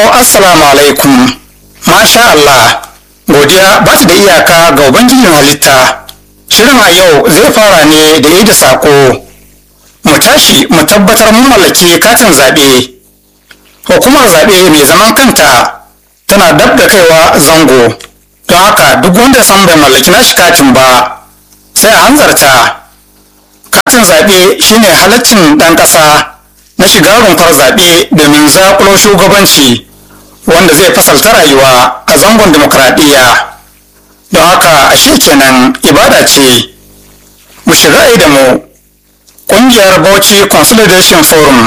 assalamu alaikum masha Allah godiya ba ta da iyaka ga ubangijin halitta shirin a yau zai fara ne da yi da sako mu tashi mu tabbatar mun mallaki katin zaɓe hukumar zaɓe mai zaman kanta tana dab da kaiwa zango don haka duk wanda san bai mallaki nashi katin ba sai a hanzarta katin zaɓe shine halaccin ɗan ƙasa na shiga rumfar zaɓe domin zaƙulo shugabanci wanda zai fasalta rayuwa a zangon demokradiyya don haka ashe kenan ibada ce mu shiga da mu ƙungiyar bauchi consolidation forum